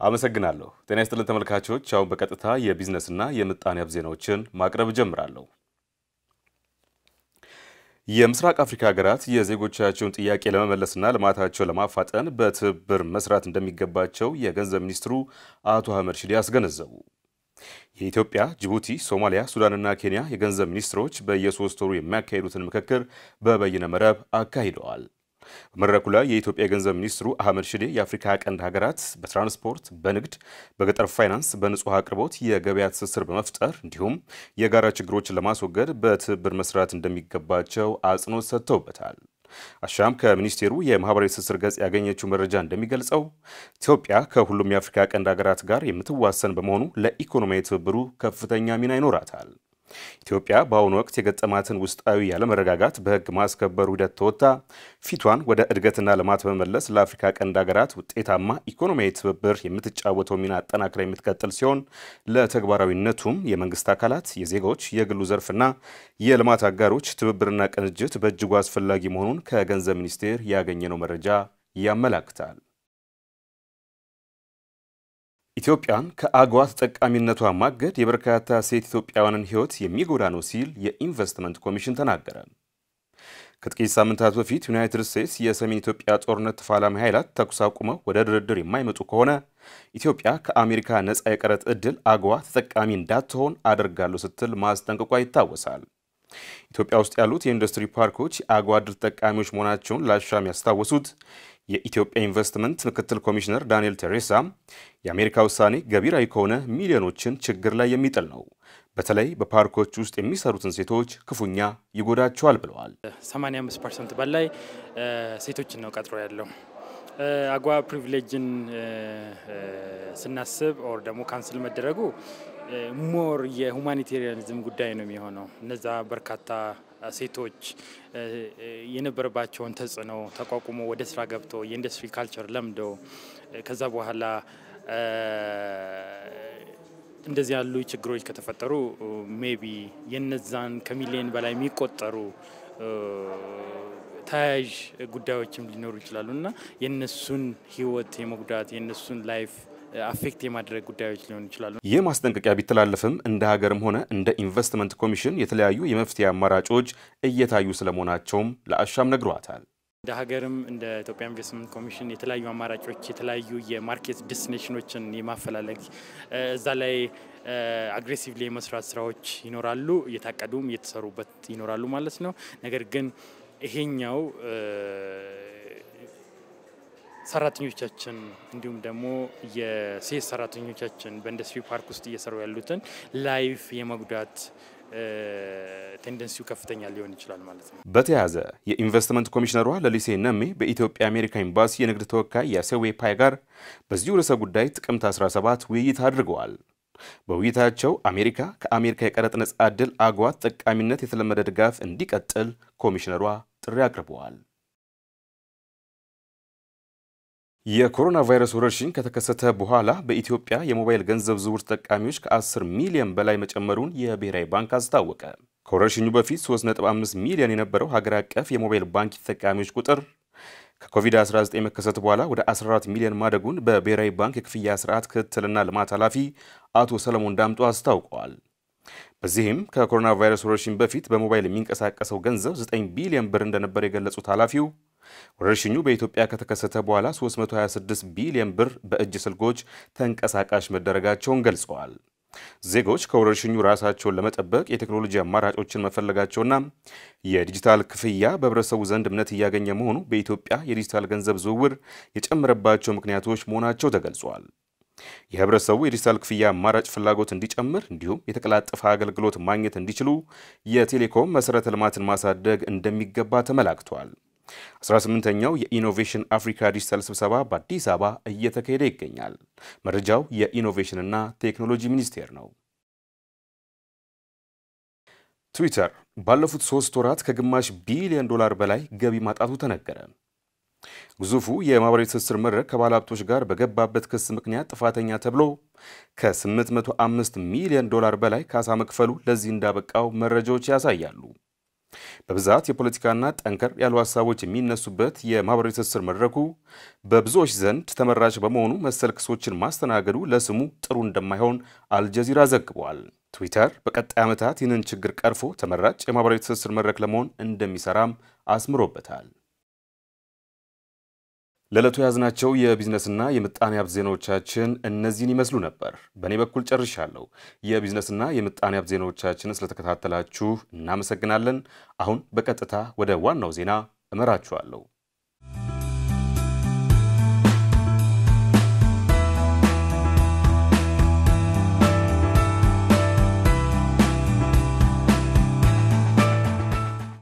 አመሰግናለሁ። ጤና ይስጥልን ተመልካቾች፣ አሁን በቀጥታ የቢዝነስና የምጣኔ ሀብት ዜናዎችን ማቅረብ እጀምራለሁ። የምስራቅ አፍሪካ ሀገራት የዜጎቻቸውን ጥያቄ ለመመለስና ልማታቸው ለማፋጠን በትብብር መስራት እንደሚገባቸው የገንዘብ ሚኒስትሩ አቶ አህመድ ሺዴ አስገነዘቡ። የኢትዮጵያ፣ ጅቡቲ፣ ሶማሊያ፣ ሱዳንና ኬንያ የገንዘብ ሚኒስትሮች በየሶስት ወሩ የሚያካሂዱትን ምክክር በበይነ መረብ አካሂደዋል። በመድረኩ ላይ የኢትዮጵያ የገንዘብ ሚኒስትሩ አህመድ ሺዴ የአፍሪካ ቀንድ ሀገራት በትራንስፖርት፣ በንግድ፣ በገጠር ፋይናንስ፣ በንጹህ አቅርቦት የገበያ ትስስር በመፍጠር እንዲሁም የጋራ ችግሮችን ለማስወገድ በትብብር መስራት እንደሚገባቸው አጽንኦት ሰጥተውበታል። አሻም ከሚኒስቴሩ የማህበራዊ ትስስር ገጽ ያገኘችው መረጃ እንደሚገልጸው ኢትዮጵያ ከሁሉም የአፍሪካ ቀንድ ሀገራት ጋር የምትዋሰን በመሆኑ ለኢኮኖሚያዊ ትብብሩ ከፍተኛ ሚና ይኖራታል። ኢትዮጵያ በአሁኑ ወቅት የገጠማትን ውስጣዊ ያለመረጋጋት በሕግ ማስከበሩ ሂደት ተወጥታ ፊቷን ወደ እድገትና ልማት በመመለስ ለአፍሪካ ቀንድ ሀገራት ውጤታማ ኢኮኖሚያዊ ትብብር የምትጫወተው ሚና አጠናክራ የምትቀጥል ሲሆን ለተግባራዊነቱም የመንግስት አካላት፣ የዜጎች፣ የግሉ ዘርፍና የልማት አጋሮች ትብብርና ቅንጅት በእጅጉ አስፈላጊ መሆኑን ከገንዘብ ሚኒስቴር ያገኘነው መረጃ ያመላክታል። ኢትዮጵያን ከአጎዋ ተጠቃሚነቷ ማገድ የበርካታ ሴት ኢትዮጵያውያንን ሕይወት የሚጎዳ ነው ሲል የኢንቨስትመንት ኮሚሽን ተናገረ። ከጥቂት ሳምንታት በፊት ዩናይትድ ስቴትስ የሰሜን ኢትዮጵያ ጦርነት ተፋላሚ ኃይላት ተኩስ አቁመው ወደ ድርድር የማይመጡ ከሆነ ኢትዮጵያ ከአሜሪካ ነፃ የቀረጥ ዕድል አጎዋ ተጠቃሚ እንዳትሆን አደርጋለሁ ስትል ማስጠንቀቋ ይታወሳል። ኢትዮጵያ ውስጥ ያሉት የኢንዱስትሪ ፓርኮች የአጎዋ ዕድል ተጠቃሚዎች መሆናቸውን ለአሻም ያስታወሱት የኢትዮጵያ ኢንቨስትመንት ምክትል ኮሚሽነር ዳንኤል ቴሬሳ የአሜሪካ ውሳኔ ገቢራዊ ከሆነ ሚሊዮኖችን ችግር ላይ የሚጥል ነው፣ በተለይ በፓርኮች ውስጥ የሚሰሩትን ሴቶች ክፉኛ ይጎዳቸዋል ብለዋል። 85 ፐርሰንት በላይ ሴቶችን ነው ቀጥሮ ያለው። አጎዋ ፕሪቪሌጅን ስናስብ ኦር ደግሞ ካንስል መደረጉ ሞር የሁማኒቴሪያኒዝም ጉዳይ ነው የሚሆነው። እነዛ በርካታ ሴቶች የነበረባቸውን ተጽዕኖ ተቋቁሞ ወደ ስራ ገብቶ የኢንዱስትሪ ካልቸር ለምደው ከዛ በኋላ እንደዚህ ያሉ ችግሮች ከተፈጠሩ ሜቢ የነዛን ከሚሊዮን በላይ የሚቆጠሩ ተያያዥ ጉዳዮችም ሊኖሩ ይችላሉ እና የእነሱን ሕይወት የመጉዳት የእነሱን ላይፍ አፌክት የማድረግ ጉዳዮች ሊሆኑ ይችላሉ። ይህ ማስጠንቀቂያ ቢተላለፍም እንደ ሀገርም ሆነ እንደ ኢንቨስትመንት ኮሚሽን የተለያዩ የመፍትሄ አማራጮች እየታዩ ስለመሆናቸውም ለአሻም ነግሯታል። እንደ ሀገርም እንደ ኢትዮጵያ ኢንቨስትመንት ኮሚሽን የተለያዩ አማራጮች የተለያዩ የማርኬት ዴስቲኔሽኖችን የማፈላለግ እዛ ላይ አግሬሲቭሊ የመስራት ስራዎች ይኖራሉ፣ እየታቀዱም እየተሰሩበት ይኖራሉ ማለት ነው። ነገር ግን ይሄኛው ሰራተኞቻችን እንዲሁም ደግሞ የሴት ሰራተኞቻችን በኢንዱስትሪ ፓርክ ውስጥ እየሰሩ ያሉትን ላይፍ የመጉዳት ቴንደንሲው ከፍተኛ ሊሆን ይችላል ማለት ነው። በተያያዘ የኢንቨስትመንት ኮሚሽነሯ ለሊሴ ነሜ በኢትዮጵያ አሜሪካ ኤምባሲ የንግድ ተወካይ ያሴዌ ፓይ ጋር በዚሁ ርዕሰ ጉዳይ ጥቅምት 17 ውይይት አድርገዋል። በውይይታቸው አሜሪካ ከአሜሪካ የቀረጥ ነጻ ዕድል አጎዋ ተጠቃሚነት የተለመደ ድጋፍ እንዲቀጥል ኮሚሽነሯ ጥሪ አቅርበዋል። የኮሮና ቫይረስ ወረርሽኝ ከተከሰተ በኋላ በኢትዮጵያ የሞባይል ገንዘብ ዝውውር ተጠቃሚዎች ከ10 ሚሊዮን በላይ መጨመሩን የብሔራዊ ባንክ አስታወቀ። ከወረርሽኙ በፊት 3.5 ሚሊዮን የነበረው ሀገር አቀፍ የሞባይል ባንክ ተጠቃሚዎች ቁጥር ከኮቪድ-19 መከሰት በኋላ ወደ 14 ሚሊዮን ማደጉን በብሔራዊ ባንክ የክፍያ ስርዓት ክትትልና ልማት ኃላፊ አቶ ሰለሞን ዳምጦ አስታውቀዋል። በዚህም ከኮሮና ቫይረስ ወረርሽኝ በፊት በሞባይል የሚንቀሳቀሰው ገንዘብ 9 ቢሊዮን ብር እንደነበር የገለጹት ኃላፊው ወረርሽኙ በኢትዮጵያ ከተከሰተ በኋላ 326 ቢሊዮን ብር በእጅ ስልኮች ተንቀሳቃሽ መደረጋቸውን ገልጸዋል። ዜጎች ከወረርሽኙ ራሳቸውን ለመጠበቅ የቴክኖሎጂ አማራጮችን መፈለጋቸውና የዲጂታል ክፍያ በህብረተሰቡ ዘንድ እምነት እያገኘ መሆኑ በኢትዮጵያ የዲጂታል ገንዘብ ዝውውር የጨመረባቸው ምክንያቶች መሆናቸው ተገልጿል። የህብረተሰቡ የዲጂታል ክፍያ አማራጭ ፍላጎት እንዲጨምር እንዲሁም የተቀላጠፈ አገልግሎት ማግኘት እንዲችሉ የቴሌኮም መሠረተ ልማትን ማሳደግ እንደሚገባ ተመላክቷል። 18ኛው የኢኖቬሽን አፍሪካ ዲጂታል ስብሰባ በአዲስ አበባ እየተካሄደ ይገኛል። መረጃው የኢኖቬሽንና ቴክኖሎጂ ሚኒስቴር ነው። ትዊተር ባለፉት ሶስት ወራት ከግማሽ ቢሊዮን ዶላር በላይ ገቢ ማጣቱ ተነገረ። ግዙፉ የማህበራዊ ትስስር መድረክ ከባለሀብቶች ጋር በገባበት ክስ ምክንያት ጥፋተኛ ተብሎ ከ805 ሚሊዮን ዶላር በላይ ካሳ መክፈሉ ለዚህ እንዳበቃው መረጃዎች ያሳያሉ። በብዛት የፖለቲካና ጠንከር ያሉ ሀሳቦች የሚነሱበት የማህበራዊ ትስስር መድረኩ በብዙዎች ዘንድ ተመራጭ በመሆኑ መሰል ክሶችን ማስተናገዱ ለስሙ ጥሩ እንደማይሆን አልጀዚራ ዘግቧል። ትዊተር በቀጣይ ዓመታት ይህንን ችግር ቀርፎ ተመራጭ የማህበራዊ ትስስር መድረክ ለመሆን እንደሚሰራም አስምሮበታል። ለዕለቱ የያዝናቸው የቢዝነስና የምጣኔ ሀብት ዜናዎቻችን እነዚህን ይመስሉ ነበር። በእኔ በኩል ጨርሻለሁ። የቢዝነስና የምጣኔ ሀብት ዜናዎቻችን ስለተከታተላችሁ እናመሰግናለን። አሁን በቀጥታ ወደ ዋናው ዜና እመራችኋለሁ።